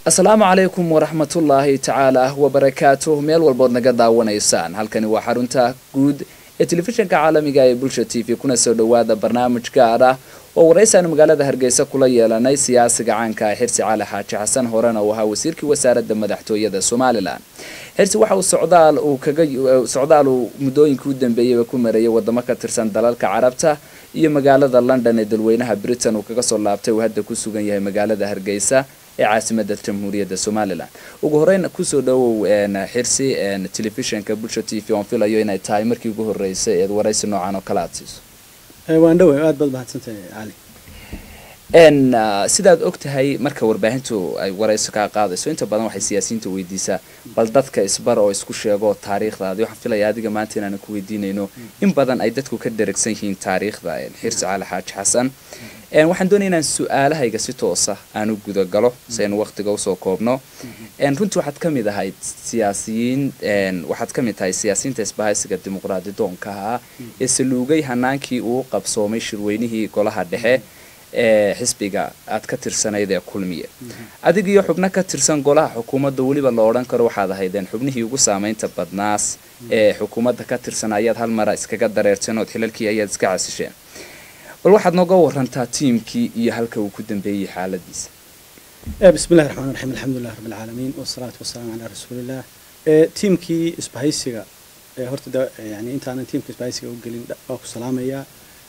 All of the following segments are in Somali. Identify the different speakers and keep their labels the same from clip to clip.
Speaker 1: asalaamu calaykum waraxmatullaahi tacaala wabarakaatuh meel walbood naga daawanaysaan halkani waa xarunta guud ee telefishinka caalamiga ee bulsha t v kuna soo dhowaada barnaamij gaar ah oo waraysaanu magaalada hargeysa kula yeelanay siyaasiga caanka ah xirsi cali xaaji xasan horena uu ahaa wasiirkii wasaaradda madaxtooyada somalilan xirsi waxa uu socdaal uu kaga socdaal uu muddooyinkii u dambeeyeyba ku mareeyay wadamo ka tirsan dalalka carabta iyo magaalada london ee dalweynaha britain uu kaga soo laabtay uu hadda ku sugan yahay magaalada hargeysa ee caasimada jamhuuriyadda somalilan ugu horeyn kusoo dhawow xirsi telefishinka bulsha t v oon filayo inay tahay markii ugu horeysay eed waraysi noocan oo kale aada siiso
Speaker 2: waan dhaway aad baad mahadsantahay cali
Speaker 1: n sidaad og tahay marka warbaahintu ay warayso kaa qaadayso inta badan waxay siyaasiyiinta weydiisaa bal dadka isbar oo isku sheego taariikhdaadi waxaan filaya adiga maanta inaanan ku weydiinayno in badan ay dadku ka dheragsan yihiin taariikhda xirsi cali xaaji xasan waxaan doonaya inaan su-aalahayga si toosa aan u gudagalo si aynu waqtiga usoo koobno runtii waxaad ka mid ahayd siyaasiyiin waxaad ka mid tahay siyaasiyiinta isbahaysiga dimuqraadi doonkaha ee saluugay hanaankii uu qabsoomay shirweynihii golaha dhexe ee xisbiga aad ka tirsanayd ee kulmiye adig iyo xubno ka tirsan golaha xukuumadda weliba la odhan karo waxaad ahaydeen xubnihii ugu saameynta badnaas ee xukuumadda ka tirsan ayaad hal mara iskaga dareerteen ood xilalkii ayaad iska casisheen bal waxaad nooga warantaa tiimkii iyo halka uu ku dambeeyey xaaladiisa
Speaker 2: bismi llahi raxmaan raxiim alxamdulilah rabbi alcaalamiin wasalaatu wasalaamu calaa rasuuliillah tiimkii isbahaysiga horta yani intaanan tiimka isbahaysiga u gelin waa ku salaamayaa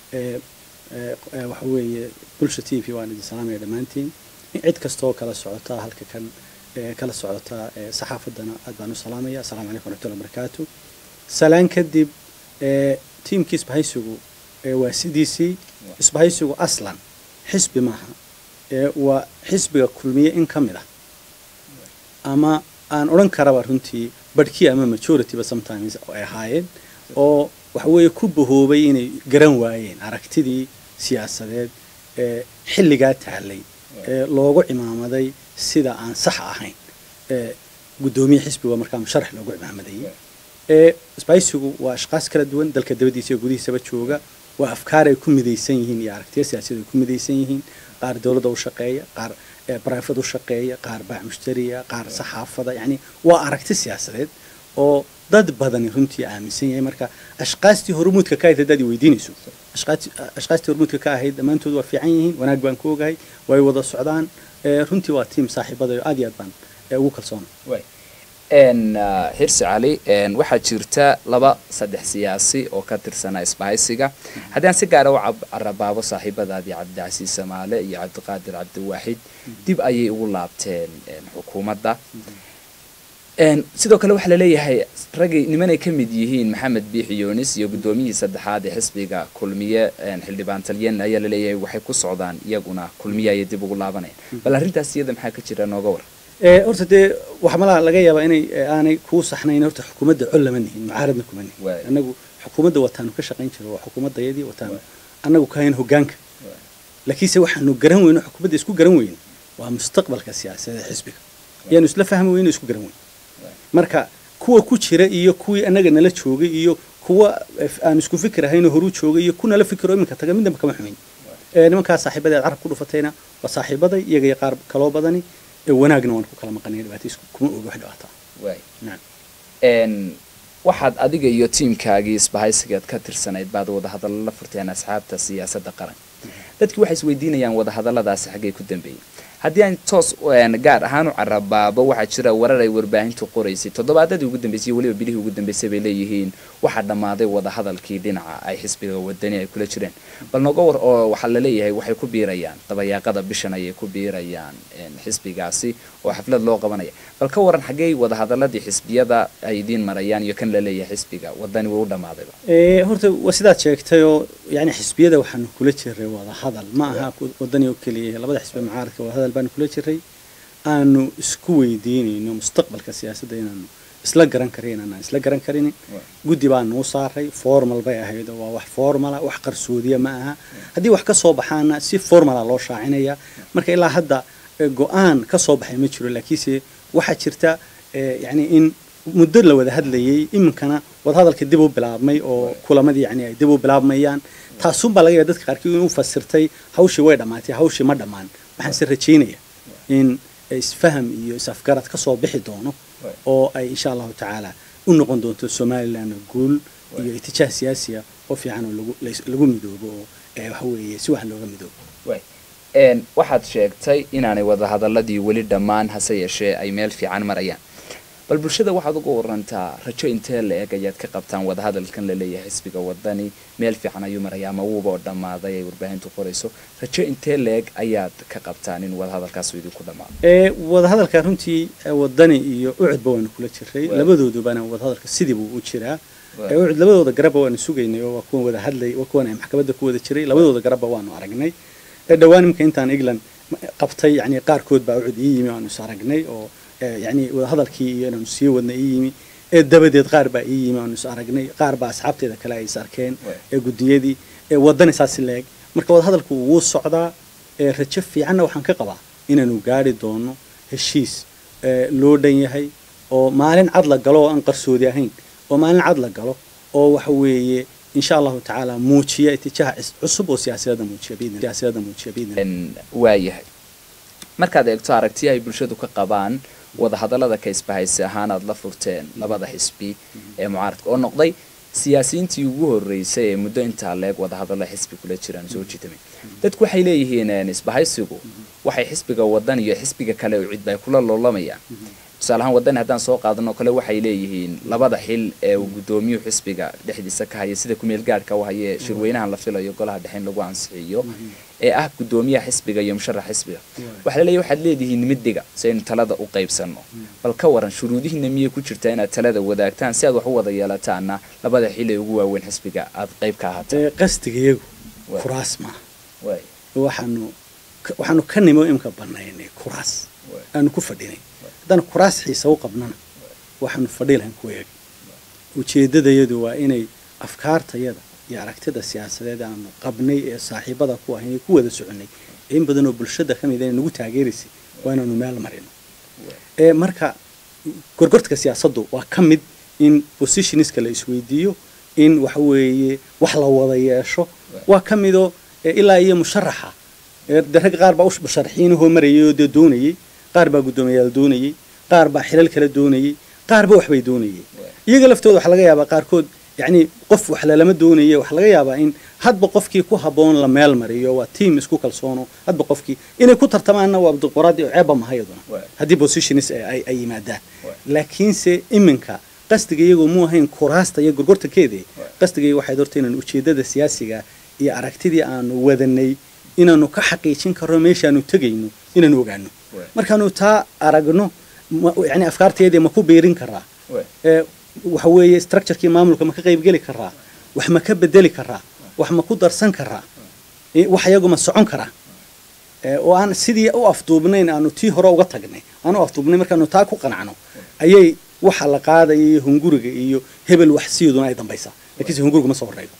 Speaker 2: waxa weeye bulsha t v waan idin salaamaya dhammaantiin cid kastaoo kala socotaa halka kan kala socotaa saxaafaddana aad baan u salaamaya assalamu calaykum waraxmatullahi wabarakaatu salaan kadib tiimkii isbahaysigu waa sidiisii isbahaysigu aslan xisbi maaha waa xisbiga kulmiye in ka mid ah ama aan odhan karaba runtii barhkii ama majorityba sometimes ay ahaayeen oo waxa weeye ku bahoobay inay garan waayeen aragtidii siyaasadeed ee xilligaa taallay ee loogu cimaamaday sida aan sax ahayn guddoomiye xisbiga markaa musharax loogu cimaamadeeyey isbahaysigu waa ashqaas kala duwan dalka dabadiisa iyo gudihiisaba jooga waa afkaar ay ku midaysan yihiin iyo aragtiya siyaasadeed ay ku midaysan yihiin qaar dowladda u shaqeeya qaar brifad u shaqeeya qaar baac mushtariya qaar saxaafada yacni waa aragti siyaasadeed oo dad badani runtii aaminsan yahay marka ashqaastii hormuudka ka ahayd haddaad i weydiinayso ashqaastii hormuudka ka ahayd dhammaantood waa fiican yihiin wanaag baan ku ogahay way wada socdaan runtii waa tiim saaxiibadayo aad iyo aad baan ugu kalsoona
Speaker 1: xirsi cali waxaa jirta laba saddex siyaasi oo ka tirsanaa isbahaysiga haddii aan si gaara u carabaabo saaxiibadaadii cabdicasiis samaale iyo cabdiqaadir cabdiwaaxid dib ayay ugu laabteen xukuumadda sidoo kale waxaa laleeyahay raggii nimanay ka mid yihiin maxamed biixi yunis iyo guddoomiyihii saddexaad ee xisbiga kulmiye xildhibaan talyan ayaa laleeyahay waxay ku socdaan iyaguna kulmiye ayay dib ugu laabanayaan bal arrintaas iyada maxaa ka jira nooga war
Speaker 2: horta dee waxa malaa laga yaabaa inay aanay kuu saxnayn horta xukuumadda col lama nihin mucaaradna kuma nihin annagu xukuumadda wataanu ka shaqayn jiro waa xukuumaddayadii wataanu annagu kahayn hogaanka laakiinse waxaanu garan weyno xukuumadda isku garan weyno waa mustaqbalka siyaasadeed xisbiga yaanu isla fahmi weyno isku garan weyno marka kuwa ku jira iyo kuwii annaga nala joogay iyo kuwa aan isku fikir ahaynoo horuu joogay iyo ku nala fikiro iminka taga midnaba kama xumayn nimankaas saaxiibada aad carab ku dhufatayna waa saaxiibaday iyaga iyo qaar kaloo badani wanaagna waan ku kala maqanay dhibaato kuma ogi wax dhibaataa
Speaker 1: waxaad adiga iyo tiimkaagii isbahaysigeed ka tirsanayd baad wadahadallo la furteen asxaabta siyaasadda qaranka dadkii waxay isweydiinayaan wadahadalladaasi xaggay ku dambeeyey haddii aan toos gaar ahaan u carabaabo waxaa jira warar ay warbaahintu qoraysay toddobaadadii ugu dambeysay weliba bilihii ugu dambeysay bay leeyihiin waxaa dhammaaday wadahadalkii dhinaca ay xisbiga wadani ay kula jireen bal nooga war oo waxaa laleeyahay waxay ku biirayaan dabayaaqada bishan ayay ku biirayaan xisbigaasi oo xaflad loo qabanaya bal ka waran xaggey wadahadaladii xisbiyada ay idiin marayaan iyo kan laleeyahay xisbiga wadani wuu u dhammaadayba
Speaker 2: horta waa sidaad sheegtayoo yani xisbiyada waxaanu kula jiray wadahadal ma aha wadani oo keliya labada xisbi mucaaradka wadahadal baanu kula jiray aanu isku weydiinayno mustaqbalka siyaasadda inaanu isla garan karin inaanaan isla garan karinin guddi baa nuu saaray formal bay ahayd oo waa wax formala wax qarsoodiya ma aha haddii wax ka soo baxaana si formala loo shaacinaya marka ilaa hadda go-aan ka soo baxay ma jiro laakiinse waxaa jirta yani in muddo la wada hadlayay iminkana wadahadalka dib u bilaabmay oo kulamadii yani ay dib u bilaabmayaan taasunbaa laga yaaba dadka qaarkii inuu fasirtay hawshii way dhammaatay hawshii ma dhammaan waxaan se rajaynaya in isfaham iyo is-afgarad ka soo bixi doono oo ay insha allahu tacaala u noqon doonto somaliland guul iyo itijaah siyaasiya oo fiican oo lagu lagu midoobo oo waxa weeye si wax looga midoobo
Speaker 1: waxaad sheegtay inaanay wadahadaladii weli dhammaan hase yeeshee ay meel fiican marayaan bal bulshada waxaad uga warantaa rajo intee la eg ayaad ka qabtaan wadahadalkan laleeyahay xisbiga wadani meel fiican ayuu maraya ama wuuba oo dhammaaday ay warbaahintu qorayso rajo intee la eg ayaad ka qabtaan in wadahadalkaas idinku dhammaado
Speaker 2: wadahadalka runtii wadani iyo ucudba waanu kula jiray labadoodubana wadahadalka sidii buu u jiraa ucud labadooda garabba waanu sugaynay oo waa kuwan wada hadlay waa kuwan ay maxkamadda ku wada jiray labadooda garabba waanu aragnay dhowaan imika intaan england qabtay yani qaarkood baa ucud ii yimi aanu is aragnay oo yani wadahadalkii iyo inaanu sii wadna ii yimi ee dabadeed qaar baa ii yimi aanu is aragnay qaar baa asxaabteeda kale ay is arkeen ee guddiyadii wadani saasi leeg marka wadahadalku wuu socdaa rajo fiicanna waxaan ka qabaa inaanu gaari doono heshiis loo dhan yahay oo maalin cad la galo oo aan qarsoodi ahayn oo maalin cad la galo oo waxa weeye insha allahu tacaala muujiya itijaah cusub oo siyaasadda muujiya siyaasadda muujiya biidn
Speaker 1: waayahay markaad eegto aragtiya ay bulshadu ka qabaan wadahadallada ka isbahaysi ahaan aad la furteen labada xisbi ee mucaaradka oo noqday siyaasiyiintii ugu horreysay ee muddo intaa leeg wadahadallo xisbi kula jiraan soo jitamay dadku waxay leeyihiin isbahaysigu waxay xisbiga wadan iyo xisbiga kale oo cidba ay kula loolamayaan tusaale ahaan wadani haddaan soo qaadano kale waxay leeyihiin labada xil ee uu guddoomiyuhu xisbiga dhexdiisa ka haya sida kumeel gaadhka u haye shirweynahan la filayo golaha dhexe in lagu ansixiyo ee ah guddoomiyaha xisbiga iyo musharax xisbiga waxaa laleeyahy waxaad leedihiin midiga si aynu talada u qaybsanno bal ka waran shuruudihiina miyay ku jirtaa inaad talada wadaagtaan si aad wax u wada yeelataana labada xil ee ugu waaweyn xisbiga aad qayb ka ahaataan
Speaker 2: qasdigayagu kuraas maaha waxaanu waxaanu ka nimo imka banaynay kuraas aanu ku fadhinay haddaan kuraas xiisa u qabnana waxaanu fadhi lahayn ku eeg ujeeddadayadu waa inay afkaartayada iyo aragtida siyaasadeed aanu qabnay ee saaxiibada ku ahayn ee ku wada soconay in badan oo bulshada ka mid a nagu taageeraysay waa inaanu meel marino marka gorgortka siyaasaddu waa ka mid in positionska la isweydiiyo in waxa weeye wax la wada yeesho waa ka midoo ilaa iyo musharaxa de rag qaar baa musharaxiinahoo marayay oo dee doonayay qaar baa guddoomiyaal doonayay qaar baa xilal kala doonayay qaarba waxbay doonayay iyaga laftooda waxaa laga yaabaa qaarkood yacni qof wax lalama doonaye waxaa laga yaabaa in hadba qofkii ku habboon la meel mariyo waa tiam isku kalsoono hadba qofkii inay ku tartamaanna waa dimuqraadi oo ceebba maha iyaduna haddii positionis ay yimaadaan laakiinse iminka qasdiga iyagoo mu ahayn kuraasta iyo gorgortankeedii qasdiga waxay horta inaan ujeeddada siyaasiga iyo aragtidii aanu wadanay inaanu ka xaqiijin karno meeshaanu tegayno inaanu ogaano markaanu taa aragno yani afkaarteedii ma ku biirin karaa waxa weeye structurekii maamulka ma ka qaybgeli karaa wax ma ka bedeli karaa wax ma ku darsan karaa wax iyagu ma socon karaa oo aan sidii u afduubnayn aanu tii hore uga tagnay aan u afduubnay markaanu taa ku qanacno ayay waxa la qaadaya iyo hunguriga iyo hebel wax siiduna ay dambaysaa lakiinse hunguriga ma soo horeydo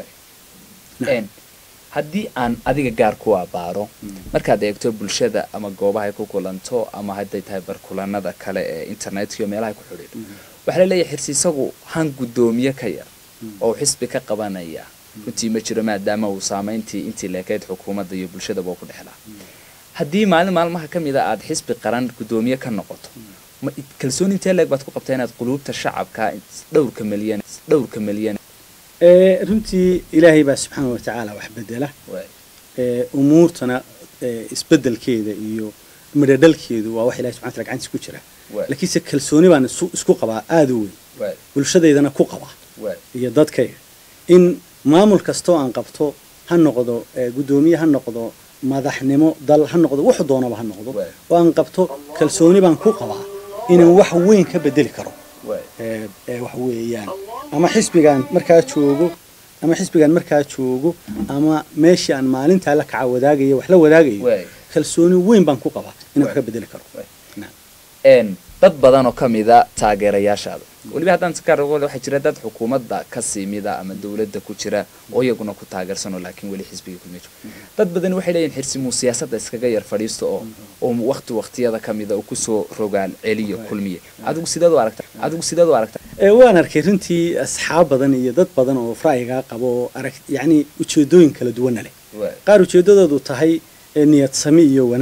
Speaker 1: haddii aan adiga gaar ku abaaro markaad eegto bulshada ama goobahay ku kulanto ama hadday tahay barkulanada kale ee internetka iyo meelahay ku xidhiidho waxaa laleeyahay xirsi isagu han guddoomiye ka yar oo xisbi ka qabanaya runtii ma jiro maadaama uu saamayntii intii leekayd xukuumadda iyo bulshadaba ku dhexlaa haddii maalin maalmaha ka mid a aada xisbi qaran guddoomiye ka noqoto kalsooni intee leeg baad ku qabtaa inaad quluubta shacabka dhowrka milyan dhowrka milyan
Speaker 2: runtii ilaahay baa subxaana watacaala wax bedela umuurtana isbedelkeeda iyo midhadhalkeedu waa wax ilahay subxana wataala gacantiisa ku jira laakiinse kalsooni baan isku qabaa aada u weyn bulshadeydana ku qabaa iyo dadkayga in maamul kastoo aan qabto ha noqdo guddoomiye ha noqdo madaxnimo dal ha noqdo wuxu doonaba ha noqdo oo aan qabto kalsooni baan ku qabaa inaan wax weyn ka bedeli karo wax weeyaan ama xisbigaan markaa joogo ama xisbigaan markaa joogo ama meeshii aan maalintaa la kaca wadaagayo wax la wadaagayo kalsooni weyn baan ku qabaa inaan wax ka bedeli karo
Speaker 1: dad badan oo ka mida taageerayaashaada weliba haddaan si gaar waxaa jira dad xukuumadda kasii mida ama dawladda ku jira oo iyaguna ku taageersanoo laakiin weli xisbiga kulma jiro dad badan waxay leeyihin xirsimuu siyaasadda iskaga yar fadhiisto oo oo wakti waktiyada ka mida uu kusoo rogaal celiyo kulmiye adigu sideed u aragta adigu sideed u aragta
Speaker 2: waan arkay runtii asxaab badan iyo dad badan oo ra'yigaa qabo oo arag yacni ujeedooyin kala duwana leh qaar ujeeddadoodu tahay niyad sami iyo wanaag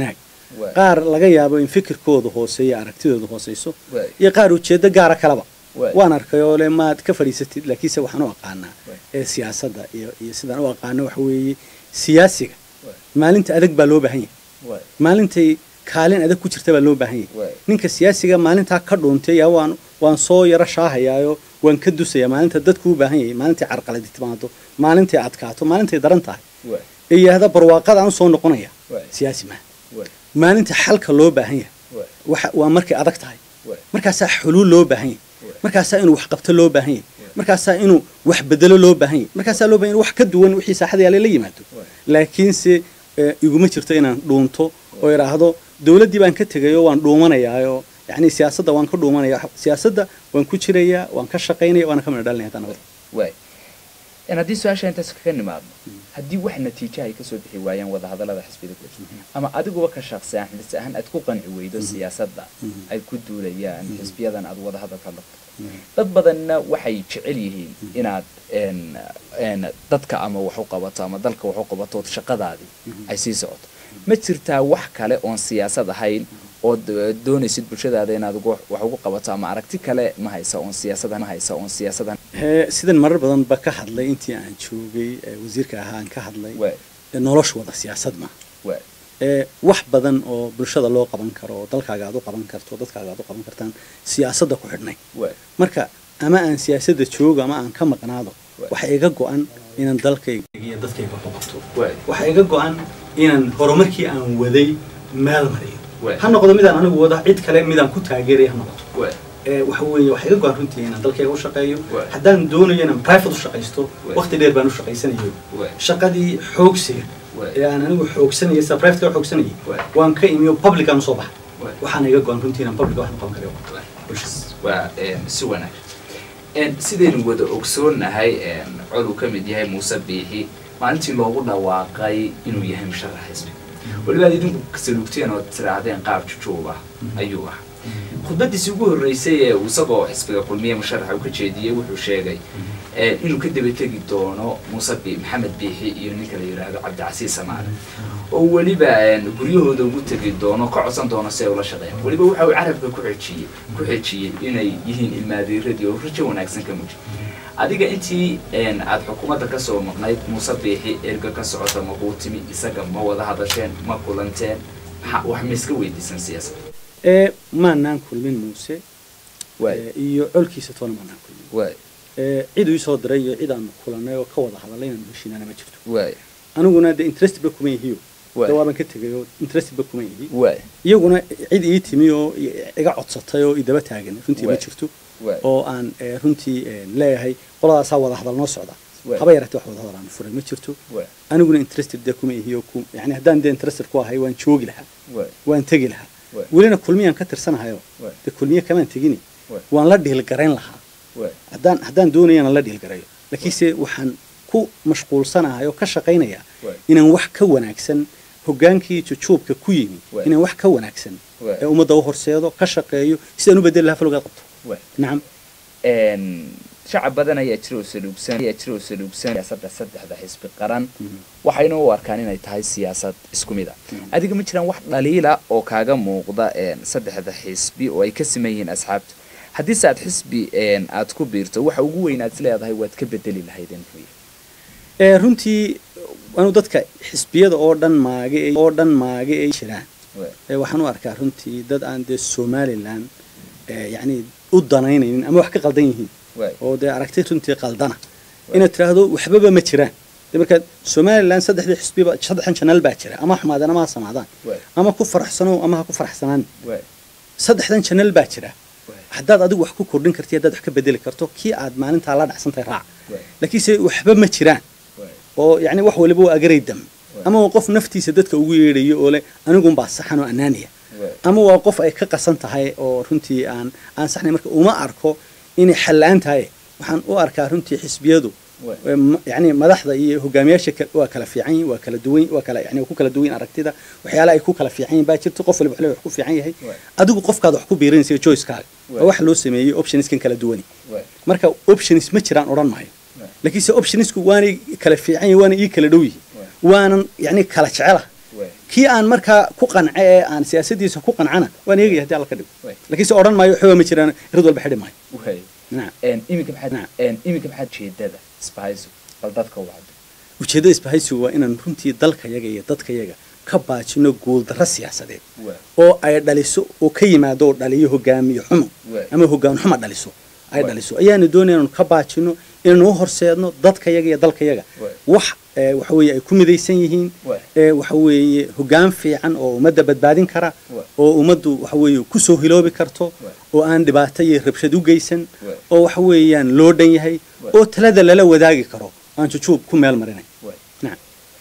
Speaker 1: Waay.
Speaker 2: qaar laga yaabo in fikirkooda hooseeya aragtidooda hooseyso
Speaker 1: Waay.
Speaker 2: iyo qaar ujeedo gaara kaleba
Speaker 1: Waay.
Speaker 2: waan arkay oo le maad ka fadhiisatid laakiinse waxaan u aqaanaa
Speaker 1: Waay.
Speaker 2: ee siyaasadda iyo iyo sidaan u aqaano waxa weeye siyaasiga
Speaker 1: Waay.
Speaker 2: maalinta adag baa loo baahan yahay
Speaker 1: Waay.
Speaker 2: maalintay kaalin adag ku jirta baa loo baahan
Speaker 1: Waay.
Speaker 2: yahay ninka siyaasiga maalintaa ka dhuuntay yaa waan waan soo yaro shaahayaayo waan ka dusaya maalinta dadku u baahan yahay maalintay carqaladi timaado maalintay adkaato maalintay daran tahay
Speaker 1: Waay.
Speaker 2: ee yidhaahda barwaaqada aan soo noqonaya
Speaker 1: Waay.
Speaker 2: siyaasi maaha
Speaker 1: Waay.
Speaker 2: maalinta xalka loo baahan yahay
Speaker 1: Waay.
Speaker 2: waxa waa markay adag tahay
Speaker 1: Waay.
Speaker 2: markaasaa xuluul loo baahan yahay
Speaker 1: Waay.
Speaker 2: markaasaa inuu wax qabto loo baahan yahay markaasaa inuu wax bedelo loo baahan yahay markaasaa loo baahan yahay wax ka duwan wixii saaxada yaale la yimaado
Speaker 1: Waay.
Speaker 2: laakiinse eh, iguma jirto inaan dhuunto oo idhaahdo dowladdii baan ka tegayo waan dhuumanayaayo yacni siyaasadda waan ka dhuumanaya siyaasadda waan ku jirayaa waan ka shaqaynaya waana ka midho dhalinaya haddana nabad
Speaker 1: waay in haddii su-aasha intaas kaga nimaadno haddii wax natiijo ay kasoo bixi waayaan wadahadallada xisbiyada kula jira ama adiguba ka shaaqsi ahaan xilsi ahaan aad ku qanci weydo siyaasadda ay ku duulayaan xisbiyadan aad wadahadalka la dad badanna waxay jecel yihiin inaad n n dadka ama wax u qabato ama dalka wax u qabato ood shaqadaadii ay sii socoto ma jirtaa wax kale oon siyaasad ahayn ood eh, doonaysid bulshadaada inaad ugu- wax ugu qabato ama aragti kale ma haysa oon siyaasada ma haysa oon siyaasada
Speaker 2: Eh, sidan marar badan ba ka hadlay intii aan joogay eh, wasiirka ahaa aan ka hadlay
Speaker 1: waay
Speaker 2: eh, nolosha wada siyaasad maaha
Speaker 1: waay
Speaker 2: ee wax badan oo bulshada loo qaban karo oo dalkaaga aad u qaban karto dadkaaga aad u qaban kartaan siyaasadda ku xidhnay
Speaker 1: waay
Speaker 2: marka ama aan siyaasadda joogo ama aan ka maqnaado
Speaker 1: Waay.
Speaker 2: waxa iga go-an inaan dalkayga iyo dadkayga ku qabto
Speaker 1: waay
Speaker 2: waxa iga go-an inaan horumarkii aan waday meel mariyo
Speaker 1: Waay.
Speaker 2: ha noqdo midaan anigu wada cid kale midaan ku taageeray ha noqoto
Speaker 1: waay
Speaker 2: ee waxa weeye waxa iga go-an runtii inaan dalkayga u shaqeeyo
Speaker 1: Waay.
Speaker 2: haddaan doonayo inaan private u shaqaysto
Speaker 1: Waay.
Speaker 2: waqti dheer baan u shaqaysanayo
Speaker 1: waay
Speaker 2: shaqadii xoogsiga
Speaker 1: Waay.
Speaker 2: ee aan anigu xoogsanayay sida private ka xoogsanayay
Speaker 1: Waay.
Speaker 2: waan ka imiyo public aan usoo baxay
Speaker 1: Waay.
Speaker 2: waxaana iga go-an runtii inaan public wax noqon karayo
Speaker 1: waa een, si wanaagsan Een, sidaynu wada ogsoonnahay een, cod uu ka mid yahay muuse biixi maalintii loogu dhawaaqay inuu yahay musharax xisbi weliba aad idinku saluugteen oo tiraahdeen qaab jujuuba ayuu ah khudbadiisi ugu horreysay ee uu isagoo xisbiga kulmiye musharaxa uu ka jeediyey wuxuu sheegay een, inuu ka daba tegi doono muuse bi maxamed biixi iyo ninka la yidhaahdo cabdicasiis samaale oo weliba een, guryahooda ugu tegi doono ka codsan doono si ay ula shaqeeyaan weliba waxa uu carabka ku xejiyey ku xejiyey inay yihiin ilmaadiiradii oo rajo wanaagsan ka muji adiga intii een, aad xukuumadda kasoo maqnayd muuse biixi erga ka socota ma kuu timi isaga ma wada hadasheen ma kulanteen maxaa wax ma iska weydiisan siyaasad
Speaker 2: ee maanaan kulmin muuse
Speaker 1: waay
Speaker 2: ee, iyo colkiisa toona maanaan kulmin
Speaker 1: waay
Speaker 2: ee, cid uu isoo diray iyo cid aan kulanay oo ka wada hadalay inaan heshiinaana ma jirto
Speaker 1: waay
Speaker 2: aniguna dee interest ba kuma yihiyo
Speaker 1: Waay.
Speaker 2: dee waaban ka tegay oo interest ba kuma yihi
Speaker 1: waay
Speaker 2: iyaguna cid ii timi oo i- iga codsatay oo idaba taagan runtii ma
Speaker 1: Waay.
Speaker 2: jirto
Speaker 1: waay
Speaker 2: oo aan ee, runtii ee, leeyahay qoladaasaa wada hadal noo socda
Speaker 1: Waay.
Speaker 2: haba yaratee wax wada hadal aan furay ma jirto
Speaker 1: waay
Speaker 2: aniguna interested dee kuma ihi oo ku yani haddaan dee interested ku ahay waan joogi lahaa
Speaker 1: waay
Speaker 2: waan tegi lahaa
Speaker 1: Waay.
Speaker 2: welina kulmiyaan ka tirsanahayo
Speaker 1: Waay.
Speaker 2: dee kulmiye kamaan tegini
Speaker 1: Waay.
Speaker 2: waan la dhiilgarayn lahaa
Speaker 1: waay
Speaker 2: haddaan haddaan doonayana la dhiilgarayo laakiinse waxaan ku mashquulsanahay oo ka shaqaynaya
Speaker 1: Waay.
Speaker 2: inaan wax ka wanaagsan hogaankii jujuubka ku yimi
Speaker 1: Waay.
Speaker 2: inaan wax ka wanaagsan
Speaker 1: Waay.
Speaker 2: ee ummadda u horseedo ka shaqeeyo sidaan u bedeli lahaa falowgaad qabto
Speaker 1: waay
Speaker 2: nacam
Speaker 1: een shacab badan ayaa jira oo saluugsan ayaa jira oo saluugsan siyaasadda saddexda xisbi qaran waxayna u arkaan inay tahay siyaasad isku mid ah adiga ma jiraan wax dhaliila oo kaaga muuqda een saddexda xisbi oo ay ka siman yihiin asxaabtu haddiise aad xisbi een aad ku biirto waxa ugu weyn aad is leedahay waad ka bedeli lahaydeen muxuu yahay
Speaker 2: ee runtii anu dadka xisbiyada oo dhan maage ay- oo dhan maage ay jiraan
Speaker 1: Waay.
Speaker 2: ee waxaan u arkaa runtii dad aan dee somalilan ee yacni u danaynaynin ama wax ka qaldan yihiin
Speaker 1: waay
Speaker 2: oo dee aragti runtii qaldana inaad tiraahdo waxbaba ma jiraan de markaad somalilan saddexdii xisbiba saddexdan janaal baa jira ama ha xumaadaan ama ha samaadaan
Speaker 1: waay
Speaker 2: ama ku faraxsano ama ha ku faraxsanaan
Speaker 1: waay
Speaker 2: saddexdan janaal baa jira
Speaker 1: waay
Speaker 2: haddaad adigu wax ku kordhin karti haddaad wax ka bedeli karto kii aad maalintaa la dhacsantahay raac
Speaker 1: waay
Speaker 2: laakiinse waxba ma jiraan
Speaker 1: waay
Speaker 2: oo yacni wax waliba waa agaray dam
Speaker 1: Waay.
Speaker 2: ama waa qof naftiisa dadka ugu yeedhayo oo leh anigunbaa saxan oo anaaniya
Speaker 1: waay
Speaker 2: ama waa qof ay ka qasan tahay oo runtii aan aan saxnay marka uma arko inay xallaan tahay waxaan u arkaa runtii xisbiyadu
Speaker 1: Waay.
Speaker 2: ee ma- yacni madaxda iyo hogaamiyaasha ka- waa kala fiican yihin waa kala duwan waa kala yani waa ku kala duwan yihin aragtida waxyaala ay ku kala fiican yihin baa jirto qof waliba wax ku fiican yahay
Speaker 1: Waay.
Speaker 2: adigu qofkaad wax ku biirinaysa choicekaaga
Speaker 1: Waay.
Speaker 2: waa wax loo sameeyey optionskan kala duwani
Speaker 1: waay
Speaker 2: marka options ma jiraan odhan maayo
Speaker 1: Waay.
Speaker 2: laakiinse optionsku waanay kala fiican yihin waana ii kala dhow yihin
Speaker 1: Waay.
Speaker 2: waanan yacni kala jecela
Speaker 1: waay
Speaker 2: kii aan markaa ku qance ee aan siyaasadiisa ku qancana waan eegaya haddii alla ka dhigo
Speaker 1: Way.
Speaker 2: laakiin se odhan maayo waxba ma jiraan rid walba xidhi maayo
Speaker 1: way
Speaker 2: nacam
Speaker 1: een iminka maxaad
Speaker 2: Naam.
Speaker 1: een iminka maxaad jeedada isbahayso bal dadka u wacdo
Speaker 2: ujeeddada isbahaysigu waa inaan runtii dalkayaga iyo dadkayaga ka baajino guuldarro siyaasadeed
Speaker 1: waa
Speaker 2: oo ay dhaliso oo ka yimaado oo dhaliyo hogaamiye xumo
Speaker 1: Waay.
Speaker 2: ama hogaan xumo dhaliso ay
Speaker 1: Waay.
Speaker 2: dhaliso ayaanu doonaya inaanu ka baajino inaanu u horseedno dadkayaga iyo dalkayaga
Speaker 1: Waay.
Speaker 2: wax ee, waxa weeye ay ku midaysan yihiin
Speaker 1: Waay.
Speaker 2: ee, waxa weeye hogaan fiican oo ummadda badbaadin kara
Speaker 1: Waay.
Speaker 2: oo ummaddu waxa weeye kusoo hiloobi karto
Speaker 1: Waay.
Speaker 2: oo aan dhibaato iyo rabshad u geysan
Speaker 1: Waay.
Speaker 2: oo waxa weeyaan loo dhan yahay
Speaker 1: Waay.
Speaker 2: oo talada lala wadaagi karo aan jujuub ku meel marinay
Speaker 1: way
Speaker 2: nacam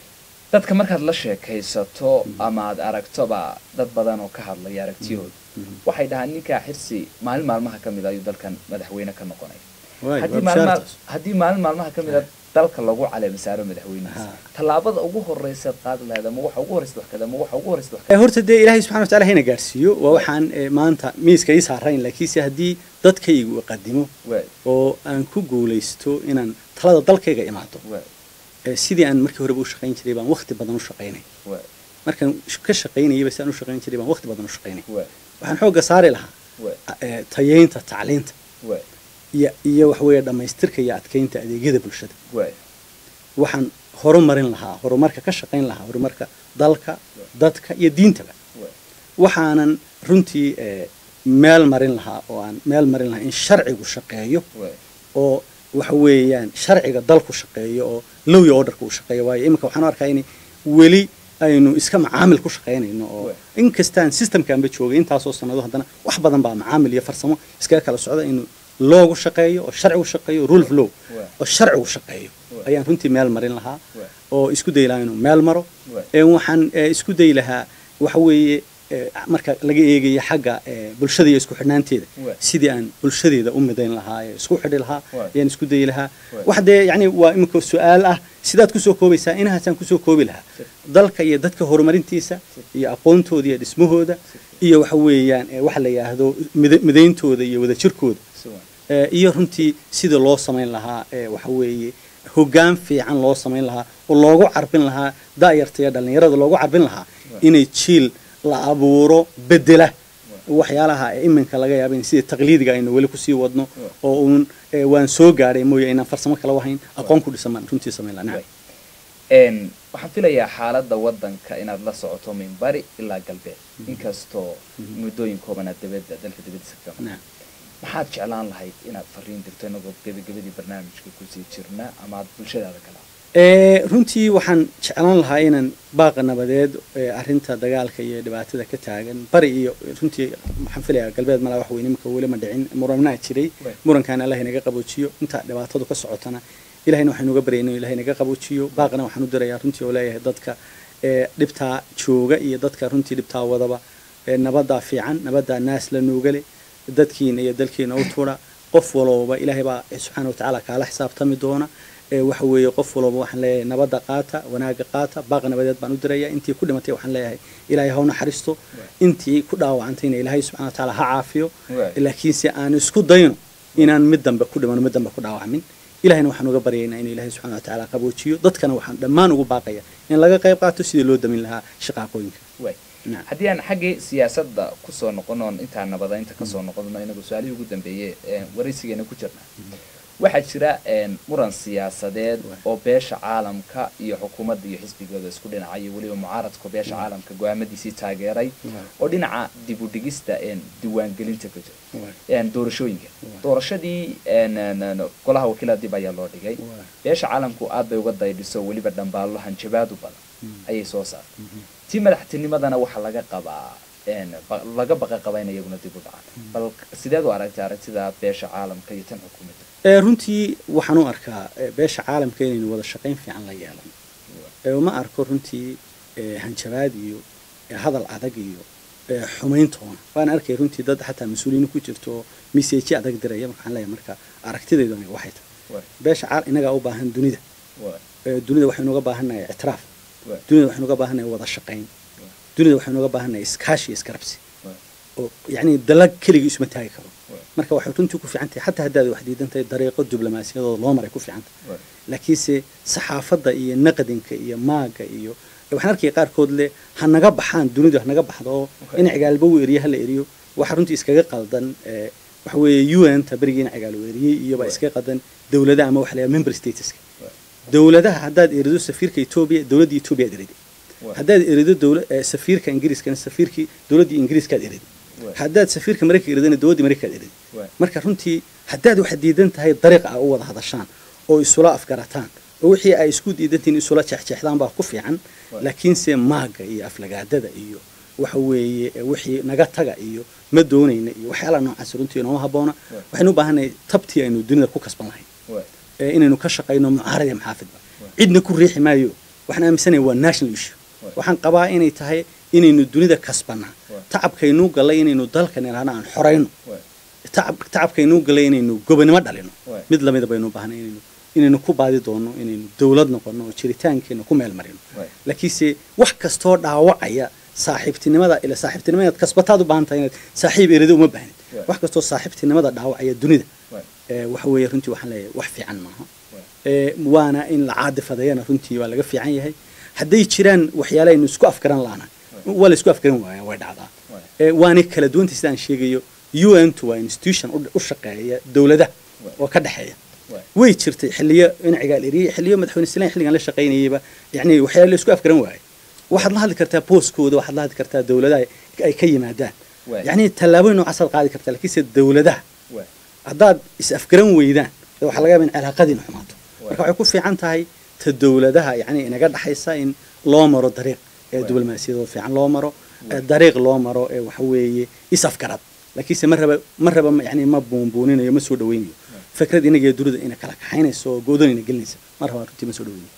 Speaker 1: dadka markaad la sheekaysato ama aad aragtoba dad badan oo ka hadlaya aragtiyooda waxay dhahaan ninkaa xirsi maalin maalmaha ka mid ayuu dalkan madaxweyne ka noqonaya
Speaker 2: Waay,
Speaker 1: haddii
Speaker 2: waa
Speaker 1: maalin
Speaker 2: bishaartaas.
Speaker 1: haddii maalin maalmaha ka mid a dalka lagu caleemisaaro madaxweynihiisa
Speaker 2: Ha.
Speaker 1: tallaabada ugu horeysaad qaadi lahayd ama waxa ugu horeysa wax kada ama waxa ugu horeysa wax
Speaker 2: Ee, horta dee ilaahay subxana wataala hayna gaarsiiyo waa waxaan ee, maanta miiska ii saarayn laakiinse haddii dadkaygu qadimo
Speaker 1: waay
Speaker 2: oo aan ku guulaysto inaan talada dalkayga imaado
Speaker 1: waay
Speaker 2: ee, sidii aan markii horeba u shaqayn jiray baan waqti badan u shaqaynay
Speaker 1: waay
Speaker 2: markaan sh- ka shaqaynayaba si aan u shaqayn jiray baan waqti badan u shaqaynay
Speaker 1: waay
Speaker 2: waxaan xoogga saari lahaa
Speaker 1: waay
Speaker 2: ee, tayeynta tacliinta
Speaker 1: waay
Speaker 2: iyo iyo waxa weeye dhammaystirka iyo adkeynta adeegyada bulshada
Speaker 1: waay
Speaker 2: waxaan horumarin lahaa horumarka ka shaqayn lahaa horumarka dalka dadka iyo diintaba
Speaker 1: waay
Speaker 2: waxaanan runtii ee, meel marin lahaa oo aan meel marin lahaa in sharcigu shaqeeyo
Speaker 1: waay
Speaker 2: oo waxa weeyaan sharciga dalku shaqeeyo oo lowya orderka uu shaqeeyo waayo iminka waxaan u arkaa in weli aynu iska macaamil ku shaqaynayno oo
Speaker 1: Waay.
Speaker 2: inkastaan systemkaanba joogay intaasoo sanado haddana wax badan baa macaamil iyo farsamo iskaga kala socda in loogu shaqeeyo oo sharcigu shaqeeyo rule of law
Speaker 1: Waay.
Speaker 2: oo sharcigu shaqeeyo
Speaker 1: Waay.
Speaker 2: ayaan runtii meel marin lahaa
Speaker 1: Waay.
Speaker 2: oo isku dayi lahaa inuu meel maro
Speaker 1: Waay.
Speaker 2: ee waxaan ee, isku dayi lahaa waxa weeye ee, marka laga eegayo xagga ee, bulshada iyo isku xidhnaanteeda
Speaker 1: Waay.
Speaker 2: sidii aan bulshadeeda u midayn lahaa ee isku xidhi lahaa
Speaker 1: Waay.
Speaker 2: ayaan isku dayi lahaa
Speaker 1: Waay.
Speaker 2: wax dee yacni waa imika su-aal ah sidaad kusoo koobaysaa inahaasaan kusoo koobi lahaa dalka iyo dadka horumarintiisa iyo aqoontooda iyo dhismahooda iyo waxa weeyaan ee waxa la yidhaahdo mida- midayntooda iyo wadajirkooda
Speaker 1: si waay
Speaker 2: ee, iyo runtii sida loo samayn lahaa ee waxa weeye hoggaan fiican loo samayn lahaa oo loogu carbin lahaa da'yarta iyo dhallinyarada loogu carbin lahaa
Speaker 1: Waay.
Speaker 2: inay jiil la abuuro bedela waxyaalaha ee iminka laga yaaba in sida taqliidiga aynu weli kusii wadno
Speaker 1: Waay.
Speaker 2: oo uun ee, waan soo gaadhay mooye inaan farsamo kala wahayn aqoon ku dhisan baan runtii samayn lahaa nacam.
Speaker 1: Een, waxaan filayaa xaaladda waddanka inaad la socoto min bari ilaa galbeed inkastoo muddooyin koobanaad dabadda dalka dibadiisa ka gama
Speaker 2: Nacam.
Speaker 1: maxaad jeclaan lahayd inaad fariin dirto inagoo gebagabadii barnaamijka kusii jirna ama aad bulshadaada kala
Speaker 2: Ee, runtii waxaan jeclaan lahaa inaan baaqa nabadeed ee arrinta dagaalka iyo dhibaatada ka taagan bari iyo runtii waxaan filayaa galbeed malaa wax weyn imika weli ma dhicin muranaa jiray
Speaker 1: Waay.
Speaker 2: murankaana allah inaga qaboojiyo inta dhibaatadu ka socotana ilahayna waxaynu uga baryayna ilahay inaga qaboojiyo baaqana waxaan u dirayaa runtii oo leeyahay dadka ee dhibtaa jooga iyo dadka runtii dhibtaa wadaba ee nabaddaa fiican nabaddaa naas la nuugale dadkiina iyo dalkiina u tuura qof walooba ilaahay baa subxaana watacaala kaala xisaabtami doona ee waxa weeye qof walooba waxaan leeyahay nabadda qaata wanaaga qaata baaq nabadeed baan u diraya intii ku dhimatay waxaan leeyahay ilaahay ha u naxariisto intii ku dhaawacantayna ilaahay subxana watacaala ha caafiyo
Speaker 1: Waay.
Speaker 2: laakiinse aan isku dayno inaan mid dambe ku dhimano mid dambe ku dhaawacmin ilahayna waxaan uga baryaynaa inuu ilaahay subxana watacaala qaboojiyo dadkana waxaan dhammaan ugu baaqaya in laga qayb qaato sidii loo damin lahaa shaqaaqooyinka
Speaker 1: waay
Speaker 2: Nacam.
Speaker 1: haddii aan xaggii siyaasadda kusoo noqonoon intaan nabadaynta kasoo noqono inagu su-aalihii ugu dambeeyey ee waraysigeena ku jirna waxaa jira een, muran siyaasadeed
Speaker 2: Waay.
Speaker 1: oo beesha caalamka iyo xukuumadda iyo xisbigooda isku dhinacay iyo weliba mucaaradka beesha caalamka go-aamadiisii taageeray
Speaker 2: Waay.
Speaker 1: oo dhinaca dib u dhigista een, diiwaangelinta ka jira
Speaker 2: Waay.
Speaker 1: een, doorashooyinka
Speaker 2: Waay.
Speaker 1: doorashadii een, een, een, golaha wakiilada dib ayaa loo dhigay
Speaker 2: Waay.
Speaker 1: beesha caalamku aad bay uga daydhiso weliba dhambaallo hanjabaadu badan ayay soo saartay tii madaxtinimadana waxaa laga qabaa een, ba- laga baqa qaba in iyaguna dib u dhacaan bal sideed u aragtay aragtida beesha caalamka iyo tan xukuumadda
Speaker 2: ee runtii waxaan u arkaa ee, beesha caalamka inaynu wada shaqayn fiican la yeelan ee uma arko runtii ee, hanjabaad iyo ee, hadal adag iyo ee, xumayntoona waan arkay runtii dad xataa mas-uuliyiin ku jirto oo message adag diraya marka waxaan leeyahay marka aragtidaydu aniga waxay tahay
Speaker 1: Waay,
Speaker 2: beesha caal inagaa u baahan dunida
Speaker 1: waay,
Speaker 2: ee, dunida waxaynu uga baahannahay ictiraaf
Speaker 1: waay,
Speaker 2: dunida waxaynu uga baahannahay wada shaqayn dunida waxaynu uga baahannahay iskaashi iyo iskarabsi
Speaker 1: waay,
Speaker 2: oo yacni dalag keligii isuma taagi karo
Speaker 1: waay,
Speaker 2: marka waxay runtii ku fiican tahay xataa haddaad wax diidan tahay dariiqo diblomaasiyadooda loo maray ku fiican tahay
Speaker 1: waay,
Speaker 2: laakiinse saxaafadda iyo naqdinka iyo maaga iyo waxaan arkaya qaarkood leh ha naga baxaan dunidu ha naga baxdo oo in cigaalba uu eriyo hala eriyo waxa runtii iskaga qaldan waxa weeye un ta berigii in cigaal uu eriyey iyoba iskaga qaldan dowladaha ama waxa la yidhaha member stateska dowladaha haddaad erido safiirka etoobiya dowladda etoobiya ad eriday haddaad erido dowla safiirka ingiriiskana safiirkii dowladdii ingiriiskaad eriday haddaad safiirka maraykanka eridana dowladdii maraykankaad eriday marka runtii haddaad waxaad diidan tahay dariiqa a u wada hadashaan oo isula afgarataan oo wixii ay isku diidantihiin isula jeexjeexdaan baa ku fiican laakiinse maaga iyo aflagaadada iyo waxa weeye wixii naga taga iyo ma doonayna iyo waxyaalaha noocaas runtii nooma habboona waxaynu u baahannahay tabtii aynu dunida ku kasban lahayn inaynu ka shaqayno mucaarad iyo maxaafidba cidna ku riixi maayo waxaan aaminsanaya waa national issue waxaan qabaa inay tahay inaynu dunida kasbanaa tacabkaynuu gallay inaynu dalkan idhaahna aan xorayno tacabkaynuu gallay inaynu gobonimo dhalino mid lamida baynu u baahnay inaynu inaynu ku baadi doono inaynu dowlad noqono oo jiritaankeena ku meel marino laakiinse wax kastoo dhaawacaya saaxiibtinimada ila saaxiibtinimada kasbataad u baahan tahay inaad saaxiib erida uma baahnid wax kastoo saaxiibtinimada dhaawacaya dunida waxa weeye runtii waxaan leeyahay wax fiican maaha waana in la caadifadeeyana runtii waa laga fiican yahay hadday jiraan waxyaale aynu isku afgaran laana waa la isku afgaran waaya way dhacdaa waana kala duwanta sidaan sheegayo un to waa institution u shaqeeya dowladaha oo ka dhexeeya way jirtay xilliyo in cigaal eriyey xilliyo madaxweyne islaan xilligan la shaqaynayayba yani waxyaale la isku afgaran waayay waxaad la hadli kartaa booskooda waxaad la hadli kartaa dowladaha ay ka yimaadaan yani tallaabooyin noocaasaad qaadi kartaa lakiinse dowladaha haddaad is afgaran weydaan waxaa laga yaba in cilaaqadiina xumaato marka waxay ku fiican tahay ta dowladaha yani inaga dhaxaysa in loo maro dariiq ee diblomaasiyadoo fiican loo maro dariiq loo maro ee waxa weeye is afgarad laakiinse ma raba ma raba yani ma buunbuuninayo ma soo dhaweynayo fikrad inaga dunida ina kala kaxaynayso oo goodonina gelinaysa ma rabaa runtii ma soo dhaweynayo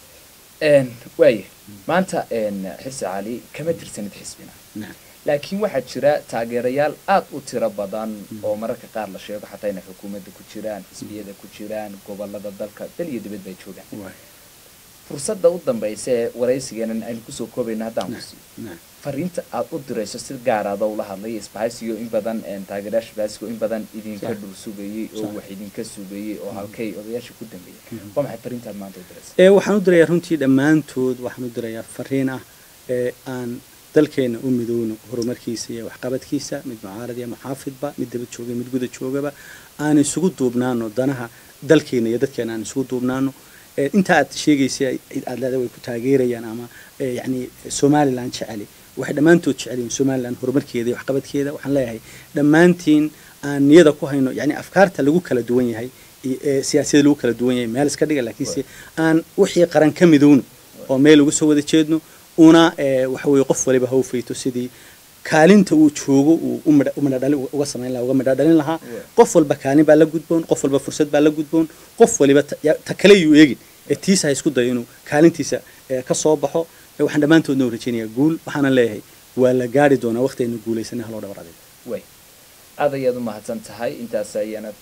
Speaker 1: waaya maanta xirsi cali kama tirsanid xisbina laakiin waxaa jira taageerayaal aad u tiro badan oo mararka qaar la sheego xataa inay xukuumadda ku jiraan xisbiyada ku jiraan gobolada dalka dal iyo dibad bay joogaan fursadda u dambaysa ee waraysigeenan aynu kusoo koobayno haddaan ku siiyo fariinta aad u dirayso si gaaraada ula hadlay isbahaysiyo in badan taageerayaasha isbahaysigo in badan idinka dhul sugayey oo wax idinka sugayey oo halkay odayaasha ku dambeeyay waa maxay fariintaad maanta u diraysa
Speaker 2: waxaan u dirayaa runtii dhammaantood waxaan u dirayaa fariin ah ee aan dalkeena u midowno horumarkiisa iyo waxqabadkiisa mid mucaarad iyo muxaafidba mid daba jooga mid guda joogaba aan isugu duubnaano danaha dalkeena iyo dadkeena aan isugu duubnaano inta aad sheegaysa aad leeda way ku taageerayaan ama yani somaliland jeceli waxay dhammaantood jecelyihin somaliland horumarkeeda iyo waxqabadkeeda waxaan leeyahay dhammaantiin aan niyada ku hayno yani afkaarta lagu kala duwan yahay siyaasiyada lagu kala duwan yahay meel iska dhiga laakiinse aan wixii qaran ka midowno oo meel uga soo wada jeedno una waxa weeye qof waliba ha u fayto sidii kaalinta uu joogo uu u midhadhali uga samayn lahaa uga midhadhalin lahaa qof walba kaalin baa la gudboon qof walba fursad baa la gudboon qof waliba ta kale yuu eegin ee tiisa ha isku dayo inuu kaalintiisa ka soo baxo waxaan dhammaantoodna u rajaynayaa guul waxaana leeyahay waa la gaari doonaa waqti aynu guulaysanay haloo dhabar adeeg
Speaker 1: way aad ayaad u mahadsan tahay intaas ayaana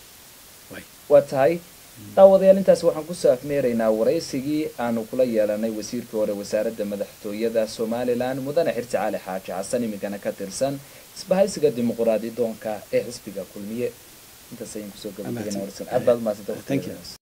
Speaker 1: waa tahay daawadayaal intaas waxaan kusoo afmeeraynaa waraysigii aanu kula yeelanay wasiirkii hore wasaaradda madaxtooyada somalilan mudane xirsi cali xaaji xasan iminkana ka tirsan isbahaysiga dimuquraadi doonka ee xisbiga kulmiye intaas ayaan kusoo gabagabeynaa waraysigan aad baad umahadsantahay